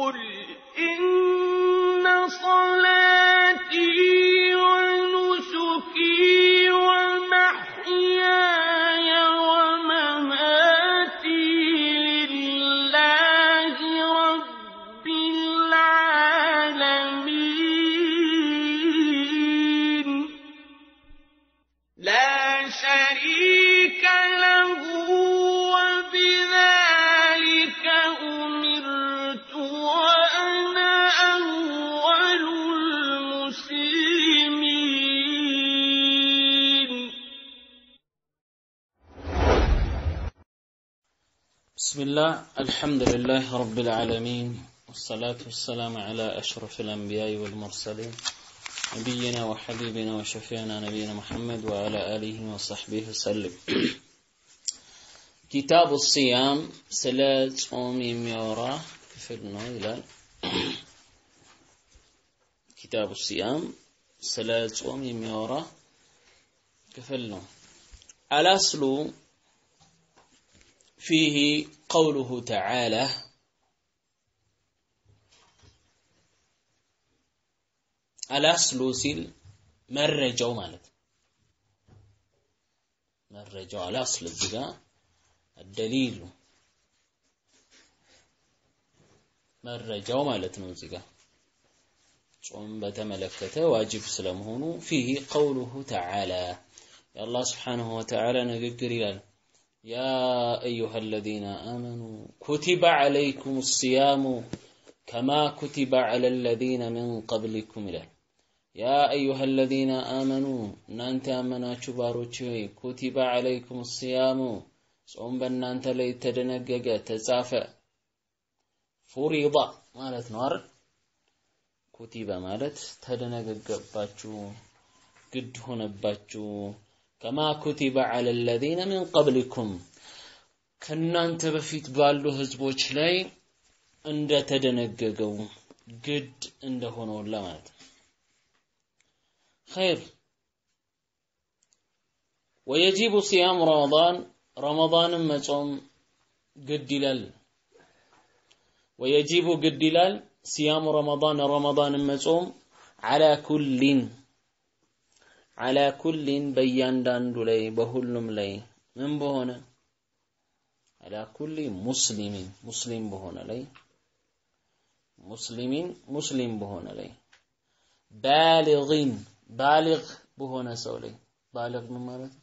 قل إن صلاتي ونسكي ومحياي ومماتي لله رب العالمين لا شريك له وبذلك أمرت وأنا أول المسلمين بسم الله الحمد لله رب العالمين والصلاة والسلام على أشرف الأنبياء والمرسلين نبينا وحبيبنا وشفيعنا نبينا محمد وعلى آله وصحبه وسلم كتاب الصيام سلا ጾም የሚያወራ ክፍል ነው ይላል ኪታቡ ሲያም ስለ ጾም የሚያወራ ክፍል ነው አላስሉ فيه قوله تعالى አላስሉ ሲል መረጃው ማለት ነው። መረጃው አላስል እዚህ ጋር ደሊሉ መረጃው ማለት ነው። እዚህ ጋር ጾም በተመለከተ ዋጅብ ስለመሆኑ ፊህ ቀውሉሁ ተዓላ የአላህ ስብሓንሁ ወተዓላ ንግግር ይላል يا أيها الذين آمنوا كتب عليكم الصيام كما كتب على الذين من قبلكم إلى يا أيها الذين آمنوا نانت آمناتشو باروچوي كتب عليكم الصيام ጾም በእናንተ ላይ ተደነገገ ተጻፈ ፉሪዳ ማለት ነው አይደል ኩቲበ ማለት ተደነገገባችሁ ግድ ሆነባችሁ ከማ ኩቲበ ዐለ አለዚነ ሚን ቀብሊኩም ከእናንተ በፊት ባሉ ህዝቦች ላይ እንደተደነገገው ግድ እንደሆነውላ ማለት ነው። ኸይር ወየጂቡ ሲያም ረመዳን ረመዳንን መጾም ግድ ይላል። ወየጂቡ ግድ ይላል ሲያሙ ረመዳን ረመዳንን መጾም ዐላ ኩሊን አላ ኩሊን በእያንዳንዱ ላይ በሁሉም ላይ ምን በሆነ አላ ኩሊ ሙስሊሚን ሙስሊም በሆነ ላይ ሙስሊሚን ሙስሊም በሆነ ላይ ባሊጊን ባሊግ በሆነ ሰው ላይ ባሊግ ምን ማለት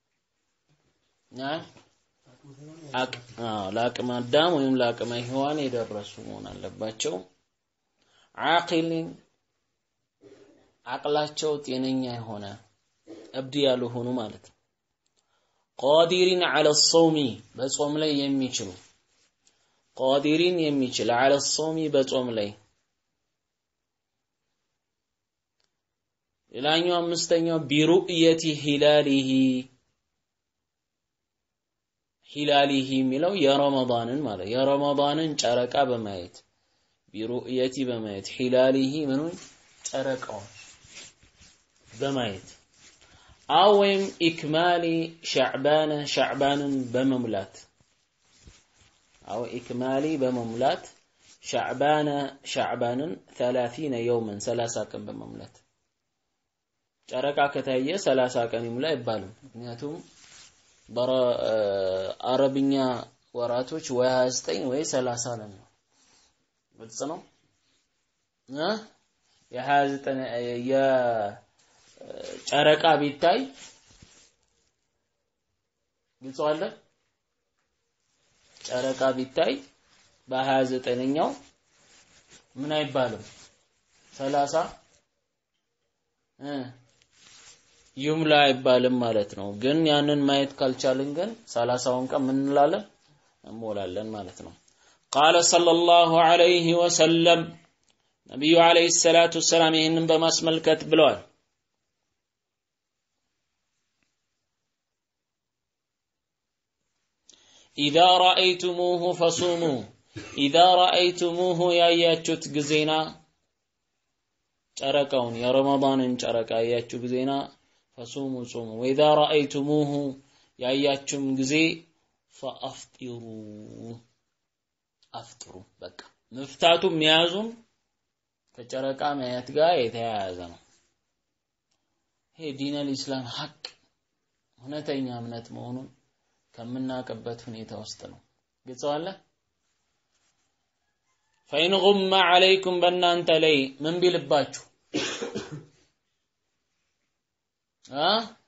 ለአቅመ አዳም ወይም ለአቅመ ሔዋን የደረሱ መሆን አለባቸው። ዓቂሊን አቅላቸው ጤነኛ የሆነ እብድ ያልሆኑ ማለት ነው። ቃዲሪን ዐለ ሶሚ በጾም ላይ የሚችሉ ቃዲሪን የሚችል ዐለ ሶሚ በጾም ላይ ሌላኛው አምስተኛው ቢሩእየቲ ሂላሊሂ ሂላሊሂ የሚለው የረመዳንን ማለት የረመዳንን ጨረቃ በማየት ቢሩእየቲ በማየት ሂላሊሂ ምኑን ጨረቃውን በማየት አው ወይም ኢክማሊ ሻዕባነ ሻዕባንን በመሙላት አው ኢክማሊ በመሙላት ሻዕባነ ሻዕባንን ሰላሲነ የውመን ሰላሳ ቀን በመሙላት ጨረቃ ከታየ ሰላሳ ቀን ይሙላ አይባልም። ምክንያቱም በአረብኛ ወራቶች ወይ 29 ወይ 30 ነው የሚሆነው። ግልጽ ነው እ የ29 የጨረቃ ቢታይ ግልጽ አለ። ጨረቃ ቢታይ በ29ኛው ምን አይባልም 30 እ ይምላ አይባልም ማለት ነው። ግን ያንን ማየት ካልቻልን ግን ሰላሳውን ቀን ምን እንላለን እንሞላለን ማለት ነው። ቃለ ሰለላሁ ዐለይሂ ወሰለም ነቢዩ ዐለይሂ ሰላቱ ወሰላም ይህንን በማስመልከት ብለዋል። ኢዛ ረአይቱሙሁ ፈሱሙ ኢዛ ረአይቱሙሁ ያያችሁት ጊዜና ጨረቃውን የረመዳንን ጨረቃ ያያችሁ ጊዜና ፈሱሙ ጹሙ ወኢዛ ረአይቱሙሁ ያያችሁም ጊዜ ፈአፍጢሩ አፍጥሩ በቃ መፍታቱም መያዙም ከጨረቃ ማየት ጋር የተያያዘ ነው። ይሄ ዲነል ኢስላም ሀቅ እውነተኛ እምነት መሆኑን ከምናውቅበት ሁኔታ ውስጥ ነው። ግልጸዋለ ፈኢን ጉመ ዐለይኩም በእናንተ ላይ ምን ቢልባችሁ አ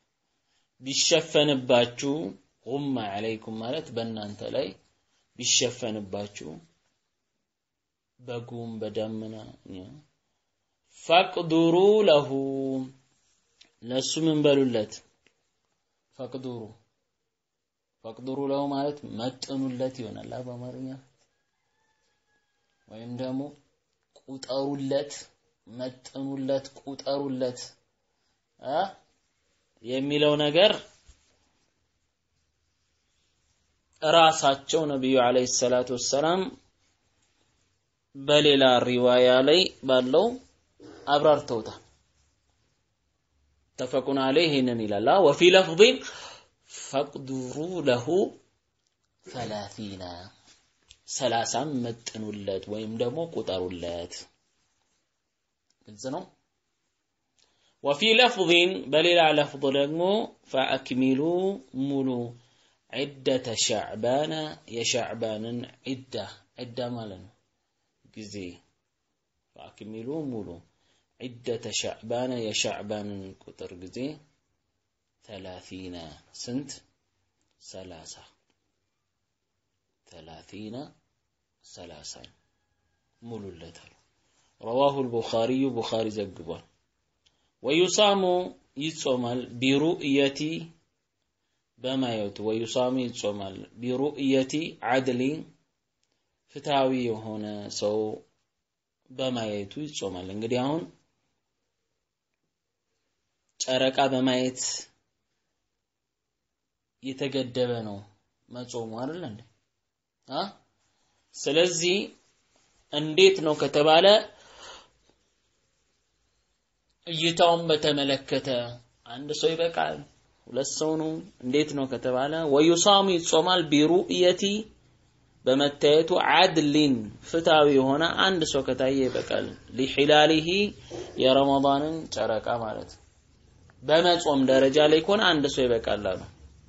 ቢሸፈንባችሁ ጉመ ዐለይኩም ማለት በእናንተ ላይ ቢሸፈንባችሁ በጉም በደመና ፈቅዱሩ ለሁ ለሱ ምን በሉለት ፈቅዱሩ ፈቅዱሩ ለሁ ማለት መጥኑለት ይሆናል በአማርኛ ወይም ደግሞ ቁጠሩለት መጥኑለት ቁጠሩለት አ የሚለው ነገር ራሳቸው ነብዩ አለይሂ ሰላቱ ወሰላም በሌላ ሪዋያ ላይ ባለው አብራርተውታል። ተፈቁን አለይህ ይህንን ይላል። ወፊ ለፍዚን ፈቅዱሩ ለሁ ሰላሲና ሰላሳም መጥኑለት ወይም ደግሞ ቁጠሩለት። ግልጽ ነው። ወፊ ለፍዚን በሌላ ለፍظ ደግሞ ፈአክሚሉ ሙሉ ዒደተ ሻዕባነ የሻዕባንን ዒዳ ዒዳ ማለት ነው ጊዜ ፈአክሚሉ ሙሉ ዒደተ ሻዕባነ የሻዕባንን ቁጥር ጊዜ ተላቲነ ስንት ሰላሳ ተላቲነ ሰላሳን ሙሉለታል ረዋሁ ልቡኻሪዩ ቡኻሪ ዘግቧል ወዩሳሙ ይጾማል ቢሩእየቲ በማየቱ ወዩሳሙ ይጾማል ቢሩእየቲ ዓድሊ ፍትሃዊ የሆነ ሰው በማየቱ ይጾማል። እንግዲህ አሁን ጨረቃ በማየት የተገደበ ነው መጾሙ አይደል እንዴ? አ ስለዚህ እንዴት ነው ከተባለ እይታውን በተመለከተ አንድ ሰው ይበቃል፣ ሁለት ሰው ነው፣ እንዴት ነው ከተባለ ወዩሳሙ ይጾማል ቢሩእየቲ በመታየቱ አድሊን ፍትሃዊ የሆነ አንድ ሰው ከታየ ይበቃል። ሊሂላሊሂ የረመዳንን ጨረቃ ማለት ነው። በመጾም ደረጃ ላይ ከሆነ አንድ ሰው ይበቃል አሉ።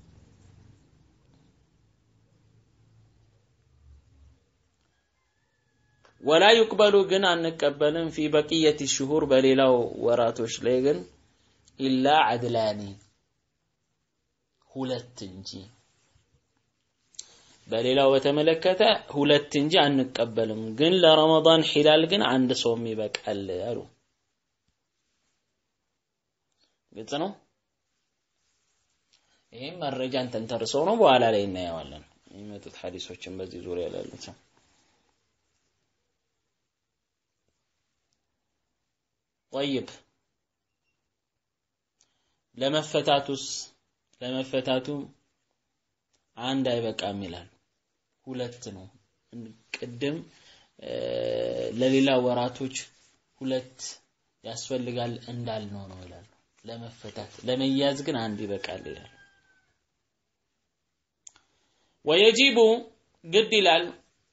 ወላ ዩቅበሉ ግን አንቀበልም ፊ በቅየት ሽሁር በሌላው ወራቶች ላይ ግን ኢላ አድላኒ ሁለት እንጂ በሌላው በተመለከተ ሁለት እንጂ አንቀበልም። ግን ለረመዳን ሂላል ግን አንድ ሰውም ይበቃል አሉ። ግልጽ ነው። ይህም መረጃን ተንተርሰው ነው፣ በኋላ ላይ እናየዋለን የሚመጡት ሐዲሶችን በዚህ ዙሪያ ላሉት ጠይብ ለመፈታቱስ ለመፈታቱ አንድ አይበቃም ይላል። ሁለት ነው። ቅድም ለሌላ ወራቶች ሁለት ያስፈልጋል እንዳልነው ነው ይላሉ። ለመፈታት ለመያዝ ግን አንድ ይበቃል ይላል። ወየጂቡ ግድ ይላል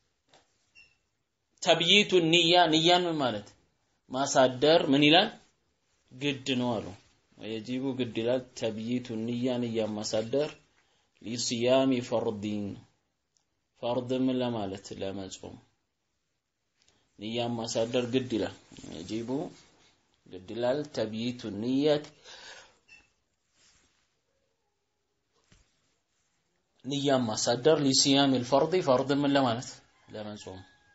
ተብይቱ ንያ ንያን ምን ማለት ማሳደር ምን ይላል ግድ ነው አሉ። ወየጂቡ ግድ ይላል ተብይቱ ንያ ንያን ማሳደር ሊስያሚ ፈርዲን ፈርድ ምን ለማለት ለመጾም ንያን ማሳደር ግድ ይላል። የጂቡ ግድ ይላል ተብይቱ ንየት ንያን ማሳደር ሊስያሚ ልፈርድ ፈርድ ምን ለማለት ለመጾም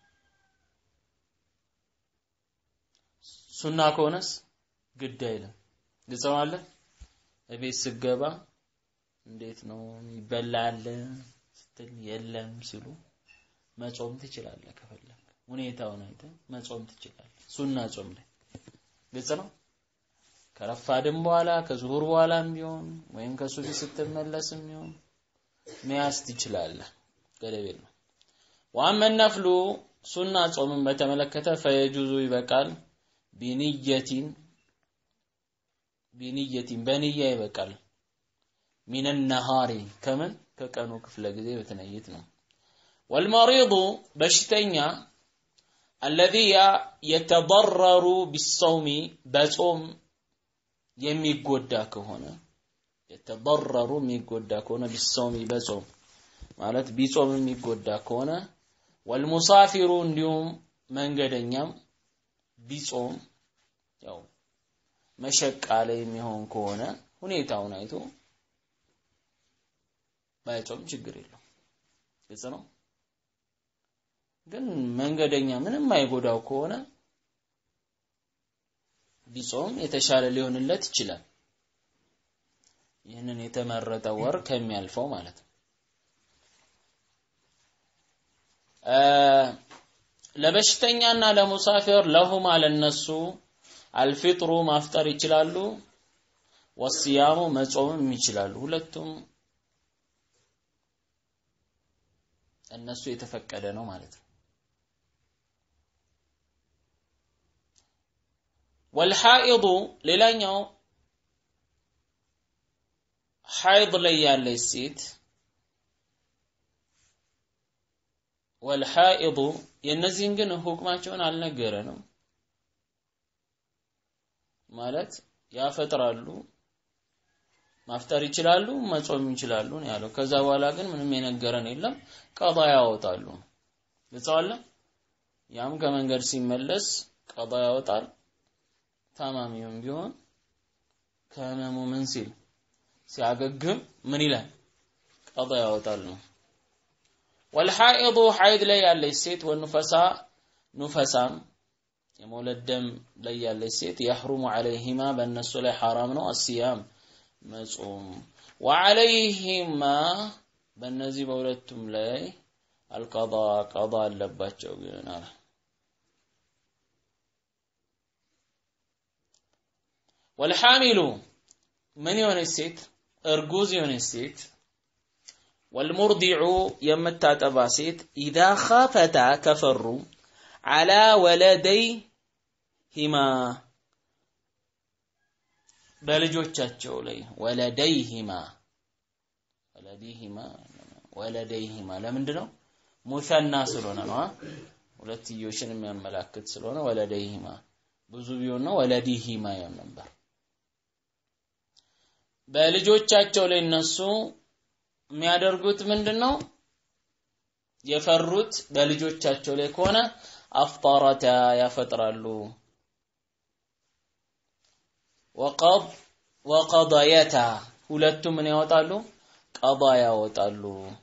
ሱና ከሆነስ ግድ አይልም። ግጸዋለ እቤት ስገባ እንዴት ነው ይበላል ስትል የለም ሲሉ መጾም ትችላለህ። ከፈለግ ሁኔታውን አይተህ መጾም ትችላለህ። ሱና ጾም ላይ ግልጽ ነው። ከረፋድም በኋላ ከዙሁር በኋላም ቢሆን ወይም ከሱቢ ስትመለስም ቢሆን መያዝ ትችላለህ። ገደብ የለው። ዋመ ነፍሉ ሱና ጾምን በተመለከተ ፈየጁዙ ይበቃል ቢንየቲን ቢንየቲን በንያ ይበቃል ሚን ነሃሪ ከምን ከቀኑ ክፍለ ጊዜ በተነይት ነው። ወልመሪዱ በሽተኛ الذي يتضرر بالصوم በጾም የሚጎዳ ከሆነ የተضرሩ የሚጎዳ ከሆነ ቢሶሚ በጾም ማለት ቢጾም የሚጎዳ ከሆነ ወልሙሳፊሩ እንዲሁም መንገደኛም ቢጾም ያው መሸቃ ላይ የሚሆን ከሆነ ሁኔታውን አይቶ ባይጾም ችግር የለው ግልጽ ነው ግን መንገደኛ ምንም አይጎዳው ከሆነ ቢጾም የተሻለ ሊሆንለት ይችላል ይህንን የተመረጠ ወር ከሚያልፈው ማለት ነው ለበሽተኛና ለሙሳፊር ለሁማ ለነሱ አልፊጥሩ ማፍጠር ይችላሉ ወስያሙ መጾምም ይችላሉ ሁለቱም እነሱ የተፈቀደ ነው ማለት ነው ወልሐኢዱ ሌላኛው ሐይድ ላይ ያለች ሴት ወልሐኢዱ የእነዚህን ግን ሁክማቸውን አልነገረንም ማለት ያፈጥራሉ ማፍጠር ይችላሉ መጾም ይችላሉ ነው ያለው ከዛ በኋላ ግን ምንም የነገረን የለም ቀዳ ያወጣሉ ግልጸዋለ ያም ከመንገድ ሲመለስ ቀዳ ያወጣል ታማሚውም ቢሆን ከህመሙ ምን ሲል ሲያገግም ምን ይላል ቀዳ ያወጣል ነው ወልሐኢዱ ሐይድ ላይ ያለች ሴት ወኑፈሳ ኑፈሳም የመውለድ ደም ላይ ያለች ሴት የሕሩሙ ዐለይሂማ በእነሱ ላይ ሐራም ነው አስያም መጾም ወዐለይሂማ በእነዚህ በሁለቱም ላይ አልቀዳ ቀዳ አለባቸው ግን አለ ወልሐሚሉ ምን የሆነች ሴት እርጉዝ የሆነች ሴት ወልሙርዲዑ የምታጠባ ሴት ኢዛ ኻፈታ ከፈሩ አላ ወለደይሂማ በልጆቻቸው ላይ ወለደይሂማ ወለዲሂማ ወለደይሂማ ለምንድን ነው ሙሰና ስለሆነ ነው ሁለትዮሽን የሚያመላክት ስለሆነ ወለደይሂማ ብዙ ቢሆን ነው ወለዲሂማ ይሆን ነበር በልጆቻቸው ላይ እነሱ የሚያደርጉት ምንድን ነው የፈሩት በልጆቻቸው ላይ ከሆነ አፍጣረታ ያፈጥራሉ ወቀድ ወቀضየታ ሁለቱም ምን ያወጣሉ ቀዳ ያወጣሉ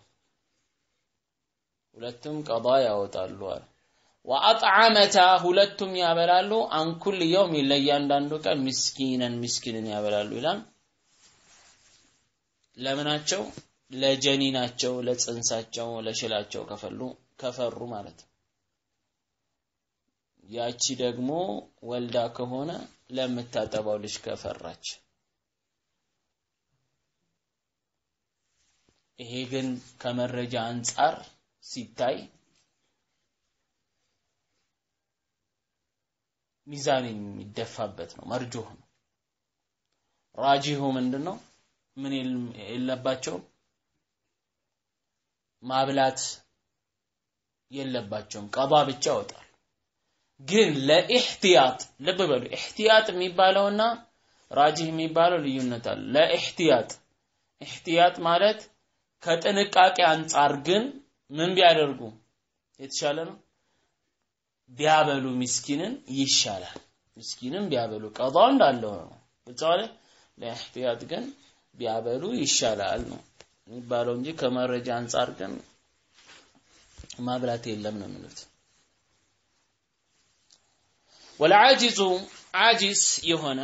ሁለቱም ቀዳ ያወጣሉ ወአጥዓመታ ሁለቱም ያበላሉ አንኩል የውም ለእያንዳንዱ ቀን ምስኪነን ምስኪንን ያበላሉ ይላል ለምናቸው ለጀኒናቸው ለጽንሳቸው ለሽላቸው ከፈሉ ከፈሩ ማለት ነው ያቺ ደግሞ ወልዳ ከሆነ ለምታጠባው ልጅ ከፈራች ይሄ ግን ከመረጃ አንጻር ሲታይ ሚዛን የሚደፋበት ነው መርጆህ ነው ራጂሁ ምንድን ነው ምን የለባቸውም ማብላት የለባቸውም ቀባ ብቻ ያወጣል ግን ለኢህቲያጥ ልብ በሉ ኢህቲያጥ የሚባለውና ራጂህ የሚባለው ልዩነት አለ ለኢህቲያጥ ኢህቲያጥ ማለት ከጥንቃቄ አንጻር ግን ምን ቢያደርጉ የተሻለ ነው ቢያበሉ ምስኪንን ይሻላል ምስኪንን ቢያበሉ ቀዳው እንዳለው ነው ብቻለ ለኢህቲያጥ ግን ቢያበሉ ይሻላል ነው የሚባለው እንጂ ከመረጃ አንጻር ግን ማብላት የለም ነው የሚሉት ወልዓጂዙ ዓጂዝ የሆነ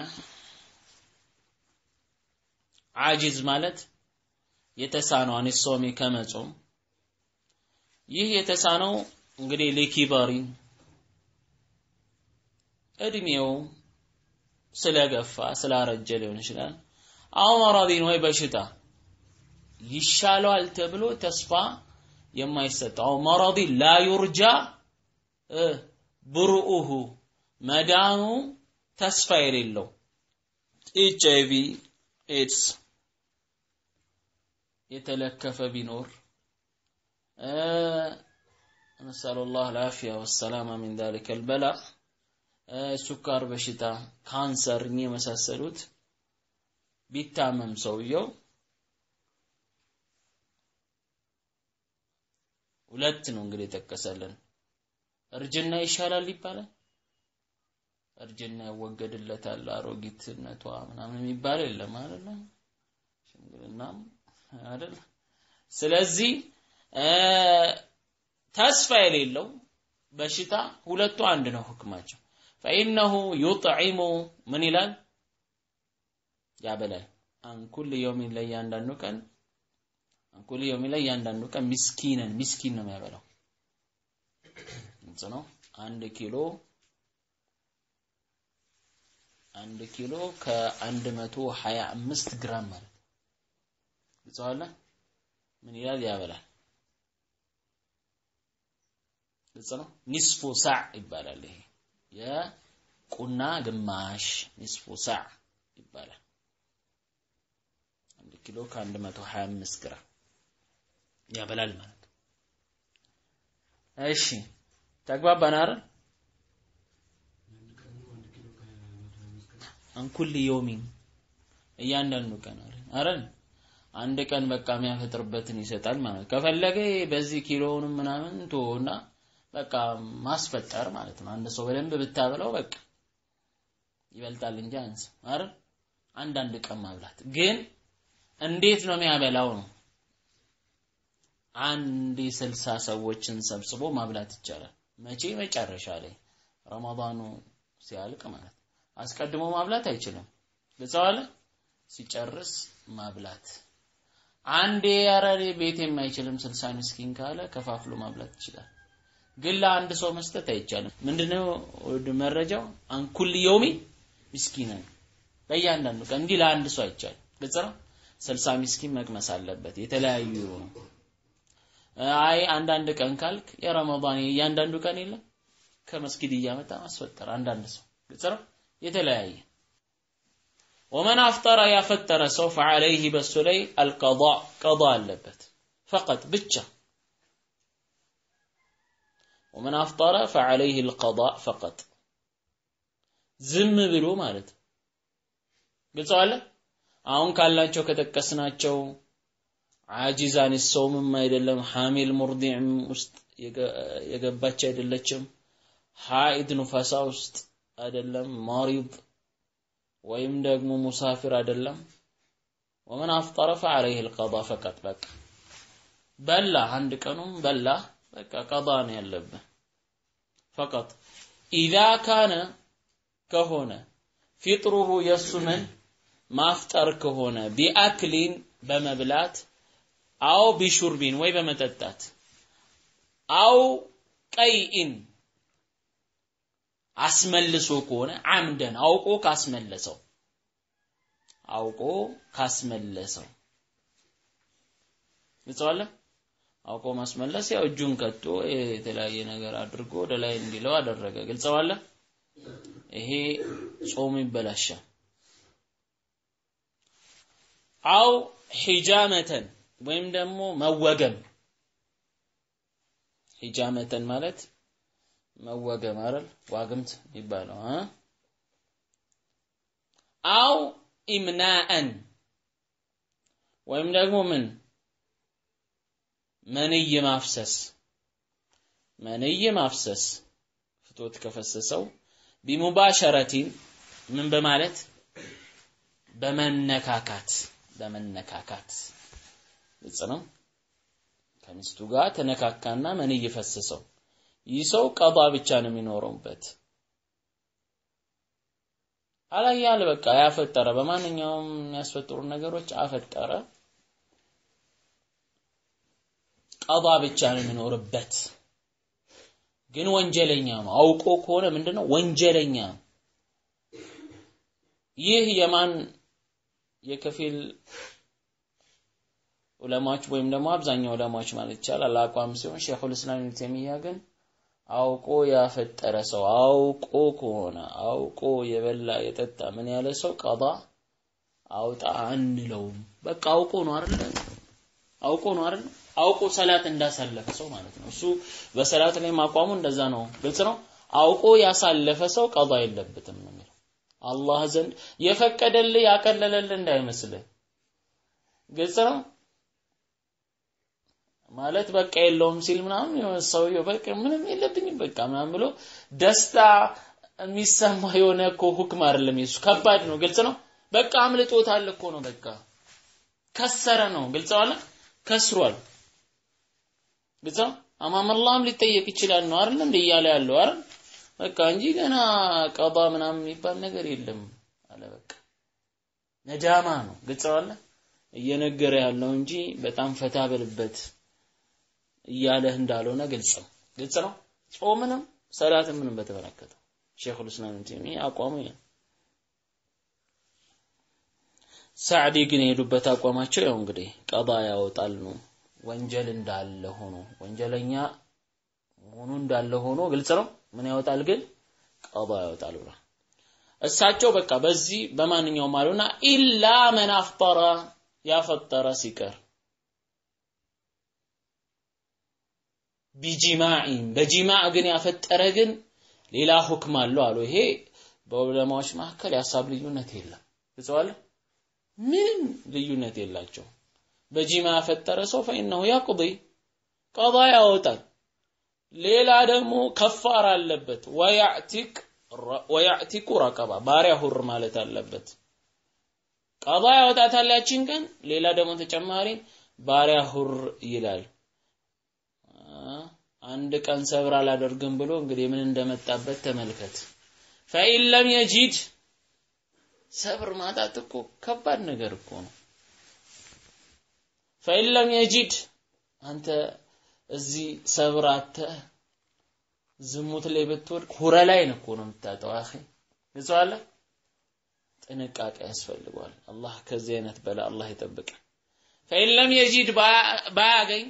ዓጂዝ ማለት የተሳነው አኒሶሚ ከመጾም ይህ የተሳነው እንግዲህ ሊኪበሪ እድሜው ስለገፋ ስላረጀ ሊሆን ይችላል አው መራዲን ወይ በሽታ ይሻለዋል ተብሎ ተስፋ የማይሰጠው መራዲ ላ ዩርጃ ብሩኡሁ መዳኑ ተስፋ የሌለው ኤች አይቪ ኤድስ የተለከፈ ቢኖር ነስአሉላህ አልዓፊያ ወሰላማ ሚን ዛሊከ አልበላ ሱካር በሽታ፣ ካንሰር እኚህ የመሳሰሉት ቢታመም ሰውየው ሁለት ነው እንግዲህ የጠቀሰልን። እርጅና ይሻላል ይባላል። እርጅና ይወገድለታል፣ አሮጊትነቷ ምናምን የሚባል የለም አይደለ? ሽምግልናም አይደል? ስለዚህ ተስፋ የሌለው በሽታ ሁለቱ አንድ ነው ህክማቸው። ፈኢነሁ ዩጥዒሙ ምን ይላል ያበላል። አንኩል የውሚን ለእያንዳንዱ ቀን አንኩል የውሚን ለእያንዳንዱ ቀን ሚስኪንን ሚስኪን ነው የሚያበላው። ግልጽ ነው። አንድ ኪሎ አንድ ኪሎ ከአንድ መቶ ሀያ አምስት ግራም ማለት ግልጽ አለ። ምን ይላል ያበላል። ግልጽ ነው። ኒስፉ ሳዕ ይባላል። ይሄ የቁና ግማሽ ኒስፉ ሳዕ ይባላል። አንድ ኪሎ ከአንድ መቶ ሀያ አምስት ግራም ያበላል ማለት ነው። እሺ ተግባባን አይደል? አንኩል ዮሚን እያንዳንዱ ቀን አይደል? አንድ ቀን በቃ የሚያፈጥርበትን ይሰጣል ማለት ከፈለገ በዚህ ኪሎውንም ምናምን ቶና በቃ ማስፈጠር ማለት ነው። አንድ ሰው በደንብ ብታበላው በቃ ይበልጣል እንጂ አንስ አይደል? አንዳንድ ቀን ማብላት ግን እንዴት ነው የሚያበላው ነው። አንድ ስልሳ ሰዎችን ሰብስቦ ማብላት ይቻላል። መቼ? መጨረሻ ላይ ረመዳኑ ሲያልቅ ማለት አስቀድሞ ማብላት አይችልም። ግልጸዋለ ሲጨርስ ማብላት አንዴ ኧረ እኔ ቤት የማይችልም ስልሳ ምስኪን ካለ ከፋፍሎ ማብላት ይችላል። ግን ለአንድ ሰው መስጠት አይቻልም። ምንድነው መረጃው? አንኩል የውሚ ምስኪነን በእያንዳንዱ ቀን እንዲህ ለአንድ ሰው አይቻልም። ግልጽ ነው። ስልሳ ምስኪን መቅመስ አለበት። የተለያዩ ነው። አይ አንዳንድ ቀን ካልክ የረመዳን እያንዳንዱ ቀን የለም ከመስጊድ እያመጣ ማስፈጠር አንዳንድ ሰው ግልጽ ነው። የተለያየ ወመን አፍጠረ ያፈጠረ ሰው ፈዐለይህ በሱ ላይ አልቀዳ ቀዳ አለበት ፈቀጥ ብቻ ወመን አፍጠረ ፈዐለይህ አልቀዳ ፈቀጥ ዝም ብሎ ማለት ግልጽ አለ አሁን ካላቸው ከጠቀስናቸው አጂዛን ሰውምም አይደለም ሐሚል ሙርዲዕም ውስጥ የገባች አይደለችም ሐኢድ ኑፋሳ ውስጥ አይደለም ማሪድ ወይም ደግሞ ሙሳፊር አይደለም ወመን አፍጠረ ፈዐለይህ አልቀዳ ፈቀጥ በቃ በላ አንድ ቀኑም በላ በቃ ቀዳ ነው ያለብህ ፈቀጥ ኢዛ ካነ ከሆነ ፊጥሩሁ የእሱ ምን ማፍጠር ከሆነ ቢአክሊን በመብላት አው ቢሹርቢን ወይ በመጠጣት አው ቀይኢን አስመልሶ ከሆነ አምደን አውቆ ካስመለሰው አውቆ ካስመለሰው ግልጸዋለ አውቆ ማስመለስ ያው እጁን ከቶ የተለያየ ነገር አድርጎ ወደ ላይ እንዲለው አደረገ ግልጸዋለ ይሄ ጾሙ ይበላሻል አው ሒጃመተን ወይም ደግሞ መወገም ሒጃመተን ማለት መወገም አይደል ዋግምት የሚባለው አ አው ኢምናአን ወይም ደግሞ ምን መንይ ማፍሰስ መንይ ማፍሰስ ፍቶት ከፈሰሰው ቢሙባሸረቲን ምን በማለት በመነካካት በመነካካት ግልጽ ነው ከሚስቱ ጋር ተነካካና መንይ ፈሰሰው ይህ ሰው ቀባ ብቻ ነው የሚኖረውበት አላያል በቃ ያፈጠረ በማንኛውም የሚያስፈጥሩ ነገሮች አፈጠረ ቀባ ብቻ ነው የሚኖርበት ግን ወንጀለኛ ነው አውቆ ከሆነ ምንድነው ወንጀለኛ ነው ይህ የማን የከፊል ዑለማዎች ወይም ደግሞ አብዛኛው ዑለማዎች ማለት ይቻላል አቋም ሲሆን ሼኹል እስላም ኢብኑ ተይሚያ ግን አውቆ ያፈጠረ ሰው አውቆ ከሆነ አውቆ የበላ የጠጣ ምን ያለ ሰው ቀባ አውጣ አንለውም። በቃ አውቆ ነው አይደል? አውቆ ነው አይደል? አውቆ ሰላት እንዳሳለፈ ሰው ማለት ነው። እሱ በሰላት ላይ ማቋሙ እንደዛ ነው። ግልጽ ነው። አውቆ ያሳለፈ ሰው ቀዷ የለበትም ነው የሚለው። አላህ ዘንድ የፈቀደልህ ያቀለለልህ እንዳይመስልህ። ግልጽ ነው። ማለት በቃ የለውም ሲል ምናምን የሆነ ሰውየው በቃ ምንም የለብኝም በቃ ምናምን ብሎ ደስታ የሚሰማ የሆነ እኮ ሁክም አይደለም። የሱ ከባድ ነው። ግልጽ ነው። በቃ አምልጦታል እኮ ነው። በቃ ከሰረ ነው። ግልጽ አለ ከስሯል። ግልጽ ነው። አማም አላህም ሊጠየቅ ይችላል ነው አይደል እንደ እያለ ያለው አይደል በቃ እንጂ ገና ቀባ ምናምን የሚባል ነገር የለም አለ በቃ ነዳማ ነው። ግልጽ አለ እየነገረ ያለው እንጂ በጣም ፈታ በልበት እያለህ እንዳልሆነ ግልጽ ነው። ግልጽ ነው። ጾምንም ሰላትን ምንም በተመለከተ ሼኹል እስላም ኢብኑ አቋሙ ይሄ ሳዕዲ ግን የሄዱበት አቋማቸው ያው እንግዲህ ቀባ ያወጣል ነው። ወንጀል እንዳለ ሆኖ ወንጀለኛ መሆኑ እንዳለ ሆኖ ግልጽ ነው። ምን ያወጣል ግን ቀባ ያወጣል ብሏል። እሳቸው በቃ በዚህ በማንኛውም አሉና ኢላ መን አፍጠረ ያፈጠረ ሲቀር ቢጂማዒን በጂማዕ ግን ያፈጠረ ግን ሌላ ሁክም አለው አሉ። ይሄ በዑለማዎች መካከል የሀሳብ ልዩነት የለም። ግልጸዋል። ምንም ልዩነት የላቸው። በጂማ ያፈጠረ ሰው ፈኢነሁ ያቅዲ ቀዳ ያወጣል። ሌላ ደግሞ ከፋር አለበት። ወያዕቲክ ወያዕቲኩ ረቀባ ባሪያ ሁር ማለት አለበት። ቀዳ ያወጣታል ያችን ቀን። ሌላ ደግሞ ተጨማሪ ባሪያ ሁር ይላል። አንድ ቀን ሰብር አላደርግም ብሎ እንግዲህ ምን እንደመጣበት ተመልከት። ፈኢን ለም የጂድ ሰብር ማጣት እኮ ከባድ ነገር እኮ ነው። ፈኢን ለም የጂድ አንተ እዚህ ሰብር አተህ ዝሙት ላይ ብትወድቅ ሁረ ላይ እኮ ነው የምታጠው። አኺ ግልጽ ጥንቃቄ ያስፈልገዋል። አላህ ከዚህ አይነት በላ አላህ ይጠብቃል። ፈኢን ለም የጂድ ባያገኝ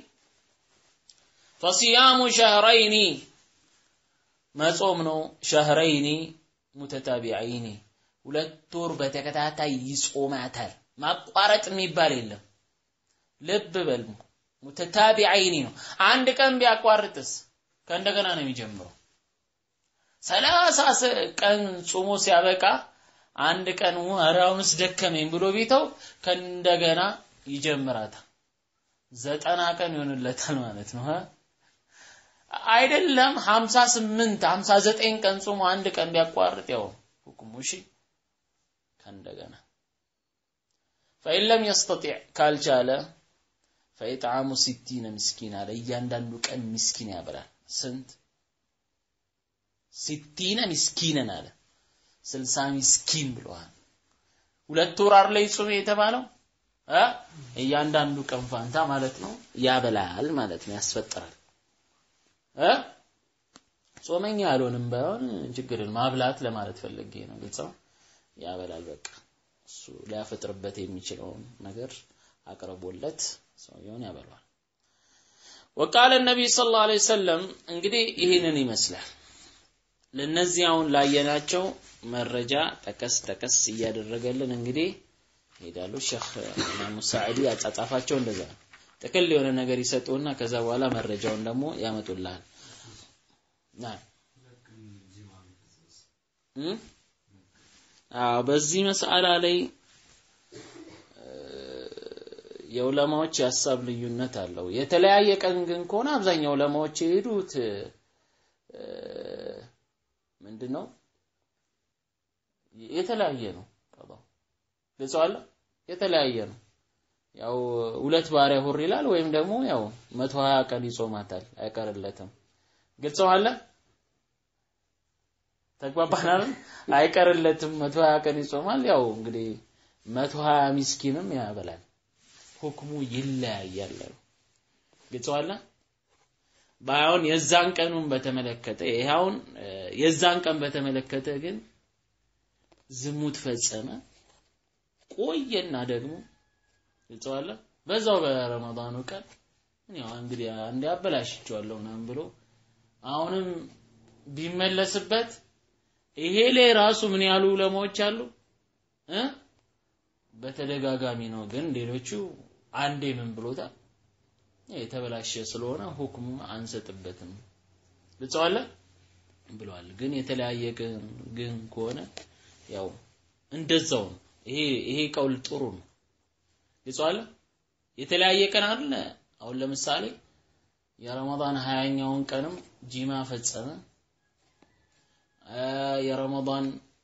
ፈሲያሙ ሸህረይኒ መጾም ነው። ሸህረይኒ ሙተታቢዐይኒ ሁለት ወር በተከታታይ ይጾማታል። ማቋረጥ የሚባል የለም። ልብ በል ሙተታቢዐይኒ ነው። አንድ ቀን ቢያቋርጥስ ከእንደገና ነው የሚጀምረው። ሰላሳ ቀን ጾሞ ሲያበቃ አንድ ቀን ኧረ አሁንስ ደከመኝ ብሎ ቢተው ከእንደገና ይጀምራታል። ዘጠና ቀን ይሆንለታል ማለት ነው። አይደለም 58 59 ቀን ጾሞ አንድ ቀን ቢያቋርጥ ያው ሁክሙ እሺ ከእንደገና فإن لم يستطيع ካልቻለ فإطعام 60 ምስኪን አለ እያንዳንዱ ቀን ምስኪን ያበላል ስንት ሲቲነ ምስኪንን አለ ስልሳ ምስኪን ብለዋል ሁለት ወር አይደል ይጾም የተባለው እ እያንዳንዱ ቀን ፋንታ ማለት ነው ያበላል ማለት ነው ያስፈጥራል እ ጾመኛ ያልሆንም ባይሆን ችግርን ማብላት ለማለት ፈልጌ ነው። ግልጽ ነው። ያበላል በቃ እሱ ሊያፈጥርበት የሚችለውን ነገር አቅርቦለት ሰውየውን ያበላል። ወቃለ ነቢይ ሰለላሁ ዐለይሂ ወሰለም እንግዲህ ይህንን ይመስላል። ለነዚህ አሁን ላየናቸው መረጃ ጠቀስ ጠቀስ እያደረገልን እንግዲህ ይሄዳሉ። ሼክ ኢማሙ ሳዕዲ አጻጻፋቸው እንደዛ ነው። ጥቅል የሆነ ነገር ይሰጡና ከዛ በኋላ መረጃውን ደግሞ ያመጡልሃል። አዎ በዚህ መስአላ ላይ የዑለማዎች የሀሳብ ልዩነት አለው። የተለያየ ቀን ግን ከሆነ አብዛኛው ዑለማዎች የሄዱት ምንድን ነው የተለያየ ነው። ቀባው ግልጽ አለ የተለያየ ነው። ያው ሁለት ባሪያ ሁር ይላል ወይም ደግሞ ያው 120 ቀን ይጾማታል አይቀርለትም። ግልጽ አለ ተግባባናል። አይቀርለትም 120 ቀን ይጾማል። ያው እንግዲህ 120 ሚስኪንም ያበላል። ሁክሙ ይለያያል። ግልጽ አለ ባይሆን የዛን ቀኑን በተመለከተ ይሄውን የዛን ቀን በተመለከተ ግን ዝሙት ፈጸመ ቆየና ደግሞ ይጽዋለ በዛው በረመዳኑ ቀን ያው እንግዲህ አንዴ አበላሽቼዋለሁ ምናምን ብሎ አሁንም ቢመለስበት ይሄ ላይ ራሱ ምን ያሉ ዑለማዎች አሉ እ በተደጋጋሚ ነው ግን ሌሎቹ አንዴ ምን ብሎታል የተበላሸ ስለሆነ ሁክሙ አንሰጥበትም ልጸዋለ ብለዋል። ግን የተለያየ ግን ግን ከሆነ ያው እንደዛው ነው። ይሄ ይሄ ቀውል ጥሩ ነው። ልጸዋለ የተለያየ ቀን አለ። አሁን ለምሳሌ የረመዳን ሀያኛውን ቀንም ጂማ ፈጸመ። የረመዳን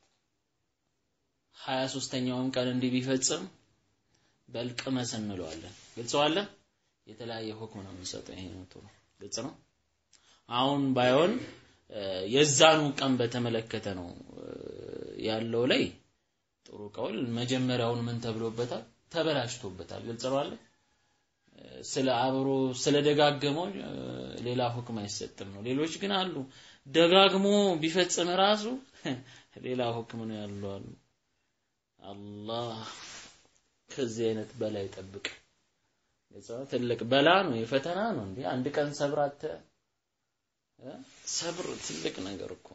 ሀያ ሶስተኛውን ቀን እንዲህ ቢፈጽም በልቅመስ እንለዋለን። ግልጸዋለ የተለያየ ሁክም ነው የሚሰጠው። ይሄ ነው ጥሩ ግልጽ ነው። አሁን ባይሆን የዛኑ ቀን በተመለከተ ነው ያለው ላይ ጥሩ ቀውል መጀመሪያውን ምን ተብሎበታል? ተበላሽቶበታል። ግልጽ ነው አለ ስለ አብሮ ስለ ደጋገመው ሌላ ሁክም አይሰጥም ነው። ሌሎች ግን አሉ ደጋግሞ ቢፈጽም ራሱ ሌላ ሁክም ነው ያለው አሉ። አላህ ከዚህ አይነት በላይ ይጠብቅ። ትልቅ በላ ነው፣ የፈተና ነው። እንዴ አንድ ቀን ሰብራተ ሰብር ትልቅ ነገር እኮ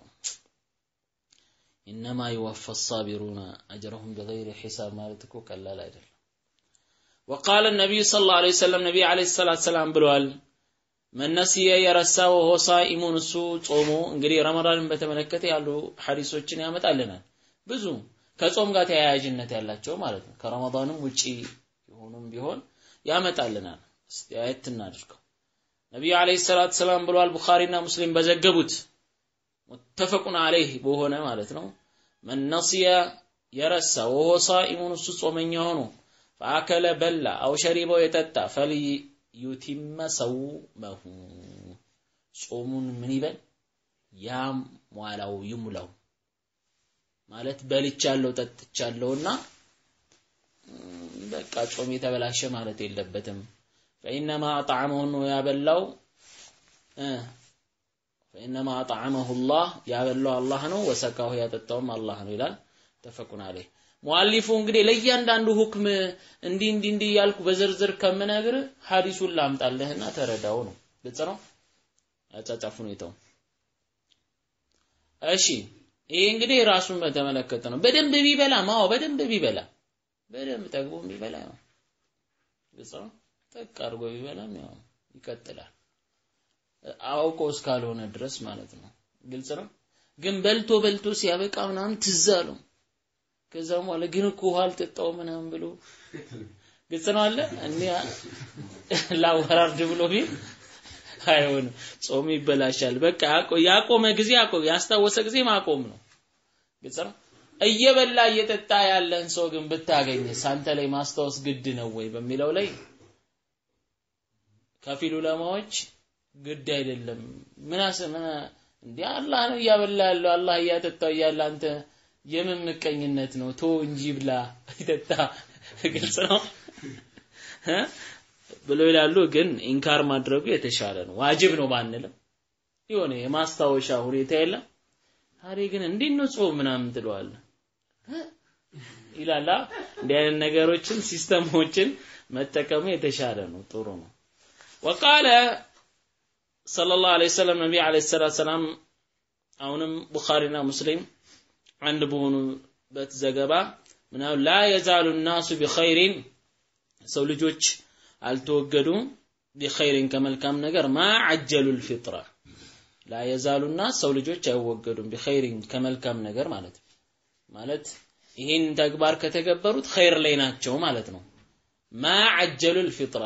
ኢነማ ይወፋ ሳቢሩና አጅረሁም ቢገይሪ ሒሳብ ማለት እኮ ቀላል አይደለም። ወቃለ ነቢዩ ሰለላሁ ዐለይሂ ወሰለም ነቢይ ዐለይሂ ሰላቱ ሰላም ብለዋል። መን ነሲየ የረሳ ወሆ ሳኢሙን እሱ ጾሞ እንግዲህ ረመዳንን በተመለከተ ያሉ ሐዲሶችን ያመጣልናል ብዙ ከጾም ጋር ተያያዥነት ያላቸው ማለት ነው። ከረመዳንም ውጪ የሆኑም ቢሆን ያመጣልናል። እስቲ አየት እናድርገው። ነቢዩ አለይሂ ሰላቱ ሰላም ብለዋል። ቡኻሪና ሙስሊም በዘገቡት ሙተፈቁን አለይህ በሆነ ማለት ነው። መን ነሲየ የረሳ ወሆ ሳኢሙን እሱ ጾመኛ ሆኖ ፈአከለ በላ አው ሸሪበው የጠጣ ፈልዩቲመ ሰውመሁ ጾሙን ምን ይበል ያሟላው ይሙላው ማለት በልቻለሁ ጠጥቻለሁና በቃ ጾም የተበላሸ ማለት የለበትም። ፈኢነማ አጣዕመሁ ነው ያበላው ፈኢነማ አጣዕመሁ ላህ ያበላው አላህ ነው፣ ወሰቃሁ ያጠጣውም አላህ ነው ይላል። ተፈቁን አለይህ ሙአሊፉ እንግዲህ ለእያንዳንዱ ሁክም እንዲህ እንዲህ እንዲህ እያልኩ በዝርዝር ከምነግር ሐዲሱን ላምጣልህና ተረዳው ነው። ግልጽ ነው ያጻጻፍ ሁኔታው። እሺ ይሄ እንግዲህ ራሱን በተመለከተ ነው። በደንብ ቢበላ ማው በደንብ ቢበላ በደንብ ጠግቦ ቢበላ ያው ግልጽ ነው። ጠቅ አድርጎ ቢበላም ያው ይቀጥላል። አውቆ እስካልሆነ ድረስ ማለት ነው። ግልጽ ነው። ግን በልቶ በልቶ ሲያበቃ ምናምን ትዝ አለው። ከዛም በኋላ ግን እኮ ውሃ አልጠጣው ምናምን ብሎ ግልጽ ነው አለ እኔ ላወራርድ ብሎ ቢል አይሆንም። ጾም ይበላሻል። በቃ ያቆመ ጊዜ ያቆም ያስታወሰ ጊዜ ማቆም ነው። ግልጽ ነው። እየበላ እየጠጣ ያለን ሰው ግን ብታገኝ ሳንተ ላይ ማስታወስ ግድ ነው ወይ በሚለው ላይ ከፊል ዑለማዎች ግድ አይደለም። ምን ምን እንዴ አላህ ነው እያበላ ያለው አላህ እያጠጣው እያለ አንተ የምን ምቀኝነት ነው? ቶ እንጂ ብላ ይጠጣ። ግልጽ ነው ብሎ ይላሉ። ግን ኢንካር ማድረጉ የተሻለ ነው። ዋጅብ ነው ባንልም የሆነ የማስታወሻ ሁኔታ የለም። ዛሬ ግን እንዴት ነው ጾም ምናምን ትለዋለህ ይላላ። እንዲህ አይነት ነገሮችን ሲስተሞችን መጠቀሙ የተሻለ ነው፣ ጥሩ ነው። ወቃለ ሰለላሁ ዐለይሂ ወሰለም ነቢ ዐለይሂ ሰላቱ ሰላም አሁንም ቡኻሪና ሙስሊም አንድ በሆኑበት ዘገባ ምናምን ላ የዛሉ ናሱ ቢኸይሪን ሰው ልጆች አልተወገዱም ቢኸይሪን ከመልካም ነገር ማ አጀሉ ልፊጥራ ላ የዛሉ ናስ ሰው ልጆች አይወገዱም ቢኸይሪን ከመልካም ነገር ማለት ማለት ይህን ተግባር ከተገበሩት ኸይር ላይ ናቸው ማለት ነው ማ አጀሉ ልፊጥራ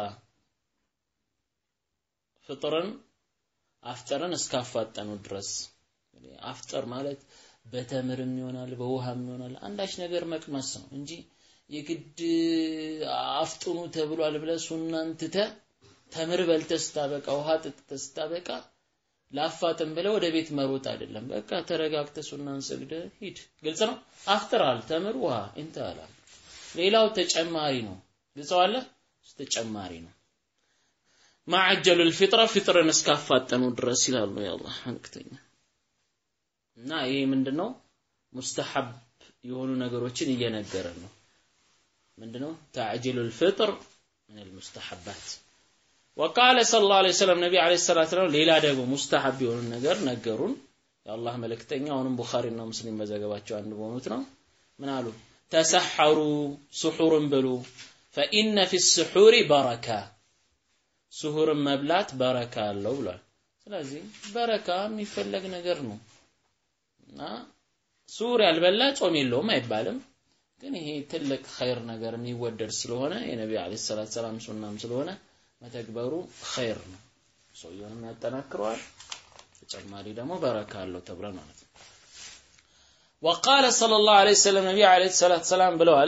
ፍጥርን አፍጠርን እስካፋጠኑ ድረስ አፍጠር ማለት በተምርም ይሆናል በውሃም ይሆናል አንዳች ነገር መቅመስ ነው እንጂ የግድ አፍጥኑ ተብሏል ብለህ ሱናን ትተህ ተምር በልተህ ስታበቃ ውሃ ጠጥተህ ስታበቃ ላፋጥን ብለህ ወደ ቤት መሮጥ አይደለም። በቃ ተረጋግተህ ሱናን ሰግደህ ሂድ። ግልጽ ነው። አፍጥራል፣ ተምር፣ ውሃ እንተላል። ሌላው ተጨማሪ ነው። ግልጸዋለህ? ተጨማሪ ነው። ማዕጀሉ ልፊጥራ ፊጥርን እስካፋጠኑ ድረስ ይላሉ የአላህ መልክተኛ። እና ይሄ ምንድነው? ሙስተሐብ የሆኑ ነገሮችን እየነገረን ነው። ምንድነው? ተዕጂሉ ልፍጥር ምን ልሙስተሐባት ወቃለ ሰለላሁ ዐለይሂ ወሰለም ነቢ ዐለይሂ ሰላቱ ወሰላም ሌላ ደግሞ ሙስተሐብ የሆኑ ነገር ነገሩን። የአላህ መልእክተኛ አሁንም ቡኻሪና ሙስሊም በዘገባቸው አንድ በሆኑት ነው። ምን አሉ? ተሰሐሩ ስሑርን ብሉ ፈኢነ ፊ ስሑሪ በረካ ስሁርን መብላት በረካ አለው ብሏል። ስለዚህ በረካ የሚፈለግ ነገር ነው እና ስሁር ያልበላ ጾም የለውም አይባልም። ግን ይሄ ትልቅ ኸይር ነገር የሚወደድ ስለሆነ የነቢዩ ዓለይሂ ሰላቱ ሰላም ሱናም ስለሆነ መተግበሩ ኸይር ነው። ሰውየውንም ያጠናክረዋል። ተጨማሪ ደግሞ በረካ አለው ተብሏል ማለት ነው። ወቃለ ሰለላሁ ዐለይሂ ወሰለም ነቢዩ ዓለይሂ ሰላቱ ሰላም ብለዋል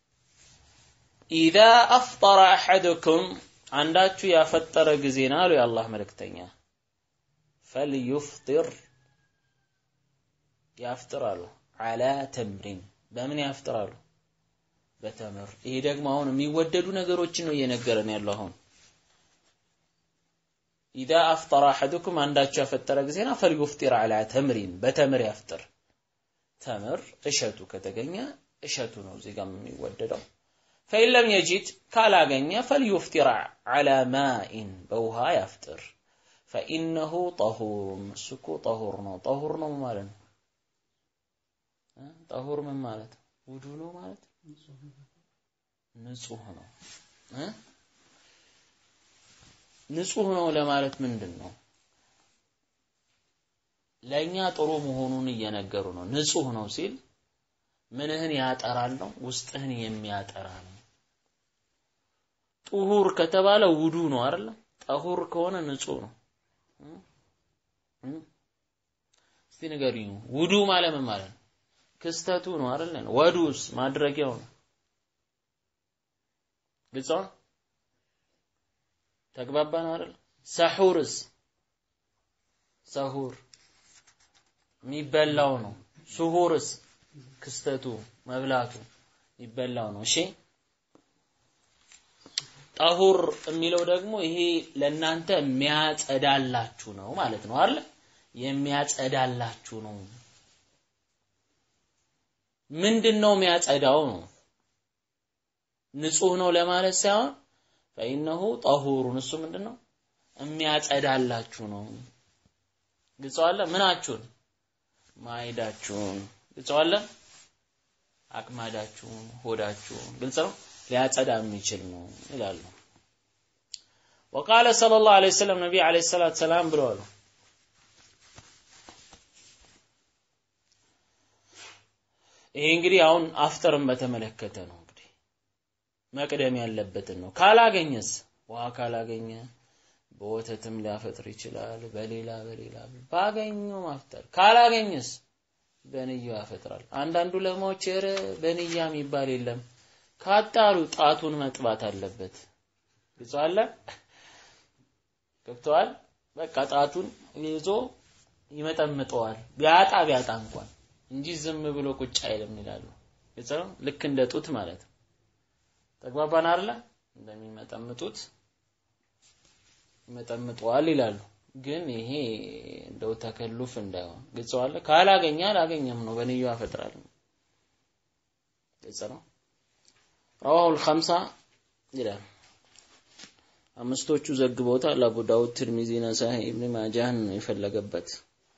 ኢዛ አፍጠረ አሐዱኩም አንዳችሁ ያፈጠረ ጊዜና አሉ የአላህ መልእክተኛ ፈልዩፍጢር ያፍጥራሉ አላ ተምሪን በምን ያፍጥራሉ በተምር ይሄ ደግሞ አሁን የሚወደዱ ነገሮችን ነው እየነገረን ያለው አሁን ኢዛ አፍጠረ አሐዱኩም አንዳችሁ ያፈጠረ ጊዜና ፈልዩፍጢር አላ ተምሪን በተምር ያፍጥር ተምር እሸቱ ከተገኘ እሸቱ ነው እዚህ ጋር የሚወደደው ፈኢን ለም የጂድ ካላገኘ ፈልዩፍጢር አላ ማኢን በውሃ ያፍጥር ፈኢነሁ ጠሁር እሱ እኮ ጠሁር ነው ጠሁር ነው ማለት ነው ጠሁር ምን ማለት ውዱ ነው ማለት ንጹህ ነው ንጹህ ነው ለማለት ምንድን ነው ለእኛ ጥሩ መሆኑን እየነገሩ ነው ንጹህ ነው ሲል ምንህን ያጠራል ነው ውስጥህን የሚያጠራ ነው ጡሁር ከተባለ ውዱ ነው አይደለ ጠሁር ከሆነ ንጹህ ነው እስቲ ንገሩኝ ውዱ ማለት ምን ማለት ነው ክስተቱ ነው አይደለ ወዱስ ማድረጊያው ነው ግልጽ ነው ተግባባን አይደል ሰሑርስ ሰሁር የሚበላው ነው ሱሁርስ ክስተቱ መብላቱ የሚበላው ነው እሺ ጠሁር የሚለው ደግሞ ይሄ ለእናንተ የሚያጸዳላችሁ ነው ማለት ነው አይደል የሚያጸዳላችሁ ነው ምንድን ነው የሚያጸዳው ነው ንጹህ ነው ለማለት ሳይሆን ፈኢነሁ ጠሁሩን እሱ ምንድን ነው የሚያጸዳላችሁ ነው ግልጸዋለ ምናችሁን ማይዳችሁን ግልጸዋለ አቅማዳችሁን ሆዳችሁን ግልጽ ነው ሊያጸዳ የሚችል ነው ይላሉ وقال صلى الله عليه وسلم ነቢ عليه الصلاة والسلام ብለዋል ይሄ እንግዲህ አሁን አፍጠርን በተመለከተ ነው እንግዲህ መቅደም ያለበትን ነው ካላገኘስ ውሃ ካላገኘ በወተትም ሊያፈጥር ይችላል በሌላ በሌላ ባገኘው ማፍጠር ካላገኘስ በንያው ያፈጥራል አንዳንዱ ለማዎች ኧረ በንያ የሚባል የለም ካጣሩ ጣቱን መጥባት አለበት ግልጽ አለ ገብተዋል በቃ ጣቱን ይዞ ይመጠምጠዋል ቢያጣ ቢያጣ እንኳን እንጂ ዝም ብሎ ቁጭ አይልም ይላሉ ግልጽ ነው ልክ እንደ ጡት ማለት ነው ተግባባን አይደለ እንደሚመጠምጡት ይመጠምጠዋል ይላሉ ግን ይሄ እንደው ተከሉፍ እንዳይሆን ግልጽ አለ ካላገኘ አላገኘም ነው በንዩ ያፈጥራል ግልጽ ነው رواه الخمسة ይላል አምስቶቹ ዘግበውታል አቡ ዳውድ ትርሚዚ ነሳኢ ኢብኑ ማጃህን የፈለገበት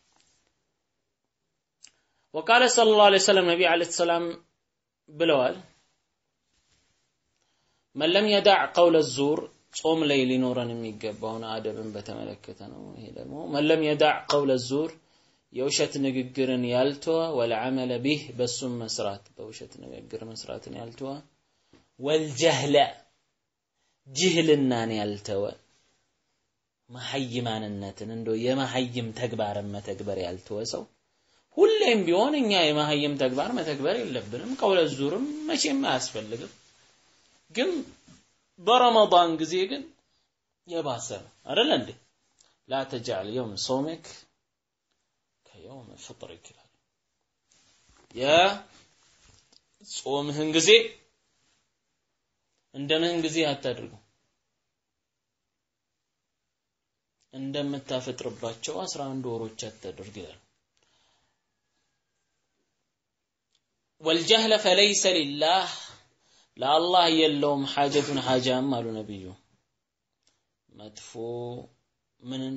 وقال صلى الله عليه وسلم ነቢ عليه السلام ብለዋል من لم يدع قول الزور ጾም ላይ ሊኖረን የሚገባውን አደብን በተመለከተ ነው ይሄ ደግሞ من لم يدع قول الزور የውሸት ንግግርን ያልተወ ወልዓመለ ቢህ በሱም መስራት በውሸት ንግግር መስራትን ያልተወ ወልጀህለ ጅህልናን ያልተወ መሐይማንነትን እንደ የመሐይም ተግባርን መተግበር ያልተወ ሰው ሁሌም ቢሆን እኛ የመሐይም ተግባር መተግበር የለብንም ቀውለ ዙርም መቼም አያስፈልግም ግን በረመዳን ጊዜ ግን የባሰ ነው አይደል እንዴ ላ ተጃል የውም ሶምክ ከየውም ፍጥርክ ይላል የጾምህን ጊዜ እንደምን ጊዜ አታድርጉ እንደምታፈጥርባቸው አስራ አንድ ወሮች አታድርግ ይላል ወልጀህለ ፈለይሰ ሊላህ ለአላህ የለውም ሐጀቱን ሐጃም አሉ ነቢዩ መጥፎ ምንን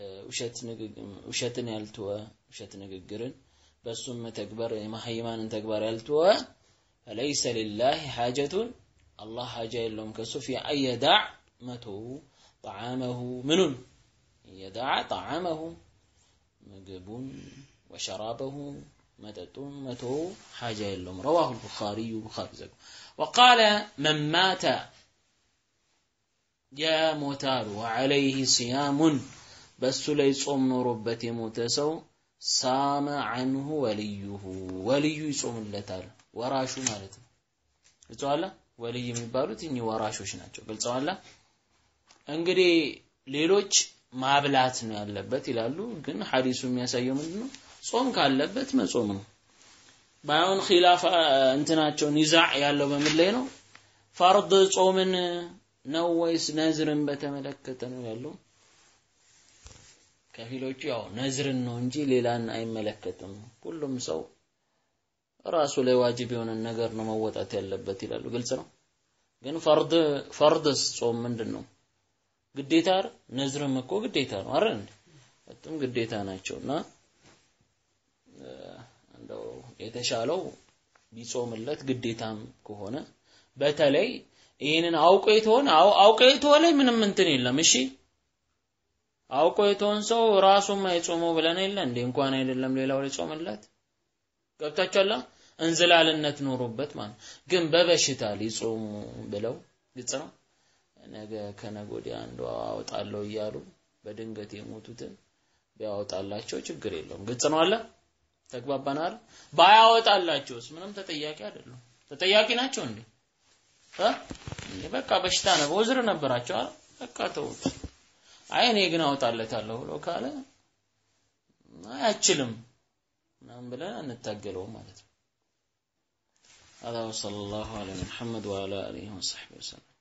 ውሸትን ያልተወ ውሸት ንግግርን በእሱም መተግበር የመሐይማንን ተግባር ያልተወ ፈለይሰ ሊላህ ሐጀቱን አላህ ሐጃ የለውም ከሱ ፊ አየዳዕ መቶ ጣዓመሁ ምኑን የዳዓ ጣዓመሁ ምግቡን ወሸራበሁ መጠጡን መተው ሓጃ የለውም ረዋሁ ልቡኻሪዩ ቡኻሪ ዘግ ወቃለ መን ማተ የሞታሉ ወዐለይህ ሲያሙን በእሱ ላይ ጾም ኖሮበት የሞተ ሰው ሳመ አንሁ ወልዩሁ ወልዩ ይጾምለታል ወራሹ ማለት ነው ግልጸዋላ ወልይ የሚባሉት እኚህ ወራሾች ናቸው ግልጸዋላ እንግዲህ ሌሎች ማብላት ነው ያለበት ይላሉ ግን ሐዲሱ የሚያሳየው ምንድን ነው ጾም ካለበት መጾም ነው ባይሆን ኺላፍ እንትናቸው ኒዛዕ ያለው በምን ላይ ነው ፈርድ ጾምን ነው ወይስ ነዝርን በተመለከተ ነው ያለው ከፊሎቹ ያው ነዝርን ነው እንጂ ሌላን አይመለከትም ሁሉም ሰው ራሱ ላይ ዋጅብ የሆነን ነገር ነው መወጣት ያለበት ይላሉ ግልጽ ነው ግን ፈርድ ፈርድስ ጾም ምንድን ነው ግዴታ አይደል ነዝርም እኮ ግዴታ ነው አይደል በጣም ግዴታ ናቸውና እንደው የተሻለው ቢጾምለት ግዴታም ከሆነ በተለይ ይህንን አውቆ የተሆነ አውቆ የተሆነ ምንም እንትን የለም እሺ አውቆ የተሆን ሰው ራሱም አይጾመው ብለን የለ እንዴ እንኳን አይደለም ሌላው ላይ ጾምለት ገብታችኋላ እንዝላልነት ኖሮበት ማለት ግን በበሽታ ሊጾሙ ብለው ግልጽ ነው ነገ ከነገ ወዲያ አንዱ አወጣለሁ እያሉ በድንገት የሞቱትን ቢያወጣላቸው ችግር የለውም ግልጽ ነው አለ ተግባባናል ባያወጣላቸውስ ምንም ተጠያቂ አይደሉም ተጠያቂ ናቸው እንዴ እ በቃ በሽታ ነው በውዝር ነበራቸው አይደል በቃ ተውት አይ እኔ ግን አወጣለታለሁ ብሎ ካለ አይችልም ምናምን ብለን አንታገለውም ማለት ነው هذا وصلى الله على محمد وعلى اله وصحبه وسلم